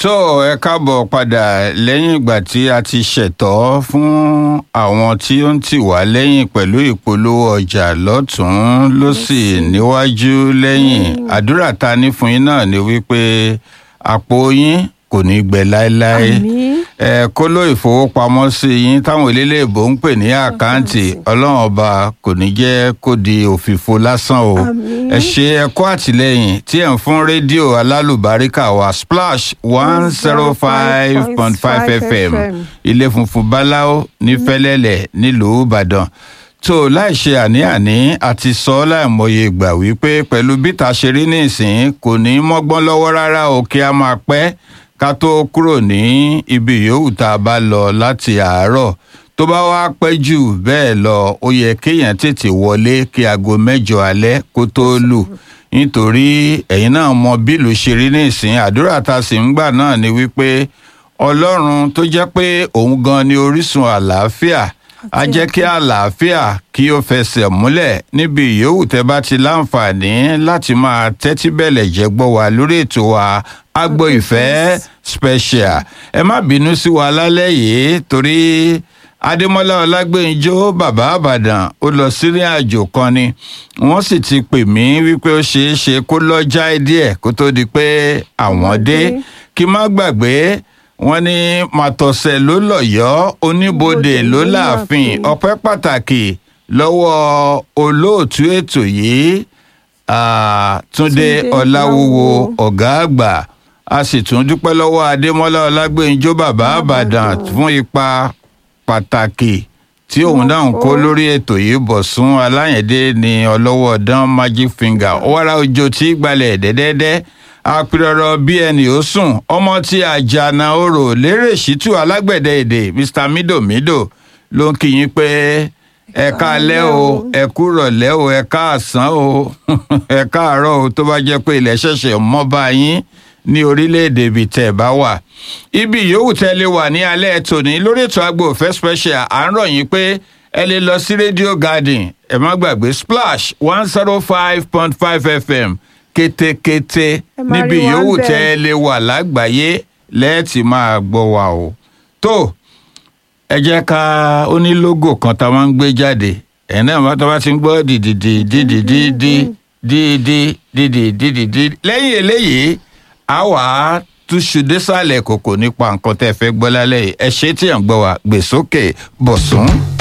tó ẹ káàbọ̀ padà lẹ́yìn ìgbà tí a ti ṣètọ́ fún àwọn tí ó ń tì wá lẹ́yìn pẹ̀lú ìpolówó ọjà lọ́tún lọ́sì níwájú lẹ́yìn àdúrà ta ní fún yín náà ni wípé àpò yín kò ní gbẹ láéláé Àmín. ẹ kóló ìfowópamọ́sí yín táwọn eléléèbó ń pè ní àkáǹtì ọlọ́run ọba kò ní jẹ́ kó di òfìfo lásán o Àmín. ẹ ṣe ẹ̀kọ́ àtìlẹ́yìn tí ẹ̀ ń fún rédíò alálùbáríkà wa splash one zero five point five fm ilé funfun báláwo ní fẹ́lẹ́lẹ̀ nílùú ìbàdàn tó láì ṣe àní-àní àti sọ láìmọye ìgbà wípé pẹ̀lú bíta ṣe rí nísìn kò ní mọ́gbọ́n lọ́wọ́ rárá o kí a máa pẹ́ ká tó kúrò ní ibi yòówù tá a bá lọ láti àárọ̀ tó bá wá pẹ́ jù bẹ́ẹ̀ lọ ó yẹ kéèyàn tètè wọlé kí aago mẹ́jọ alẹ́ kó tó lù nítorí ẹ̀yin náà mọ bílù ṣe rí nísìn àdúrà tá a sì ń gbà náà ni wípé ọlọ́run tó jẹ́ pé òun gan ni orísun àlàáfíà á jẹ́ kí àlàáfíà kí ó fẹsẹ̀ múlẹ̀ níbi ìyówù tẹ́ bá ti láǹfààní láti máa tẹ́tí bẹ̀lẹ̀ jẹ́ gbọ́ wa lórí ètò wa agbo ìfẹ́ special ẹ má bínú sí wa lálẹ́ yìí torí adémọlá ọlágbèǹjọ bàbá àbàdàn ó lọ sírìn àjò kan ni wọ́n sì ti pè mí wípé ó ṣeé ṣe kó lọ́jà díẹ̀ kó tó di pé àwọn dé kí má gbàgbé wọ́n ní màtọ̀sẹ̀ ló lọ́yọ̀ọ́ oníbodè ló láàfin ọpẹ́ pàtàkì lọ́wọ́ olóòtú ètò yìí ah, túnde Túndé ọláwúwo Ọláwúwo. ọ̀gá àgbà a sì tún dúpẹ́ lọ́wọ́ adémọ́lá ọlágbèǹjọ bàbá àbàdàn fún ipa pàtàkì tí òun náà ń kó lórí ètò yìí bọ̀sùn aláyẹ̀dé ní ọlọ́wọ́ dán magic finger ọwọ́ra ojo tí gbalẹ̀ dẹ́dẹ́dẹ́ apirọ̀rọ̀ bí ẹnì ó sùn ọmọ tí àjànà orò lérè ṣítù alágbẹ̀dẹ èdè mr midomido ló ń kí yín pé ẹ káalẹ́ o ẹ kúrọ̀lẹ́ o ẹ káàsán o ẹ káàárọ̀ o tó bá jẹ́ pé ilẹ̀ ṣẹ̀ṣẹ̀ mọ́ bá yín ní orílẹ̀-èdè ibi tẹ́ ẹ bá wà. ibi yòówù tẹ́ lè wà ní alẹ́ tòní lórí ètò àgbo òfẹ́ special à ń rọ̀ yín pé ẹ lè lọ sí radio garden ẹ má gbàgbé splash one zero five point five fm kétékété Ẹ máa níbi rí wa yòówù ńbẹ̀. tẹ́ ẹ lè wà lágbàáyé lẹ́ẹ̀tì máa gbọ́ wa o. tó ẹ jẹ́ ká ó ní lógò kan tá a máa ń gbé jáde ẹ̀ náà bá tá a bá ti ń gbọ́ dìdìdì dìdìdì dìdì dìdì dìdì lẹ́yìn eléyìí a wà á túṣu désàlẹ̀ kòkò nípa nǹkan tẹ́ ẹ fẹ́ gbọ́ lálẹ́ yìí ẹ ṣe tí ẹ̀ ń gbọ́ wa gbèsókè bọ̀sùn.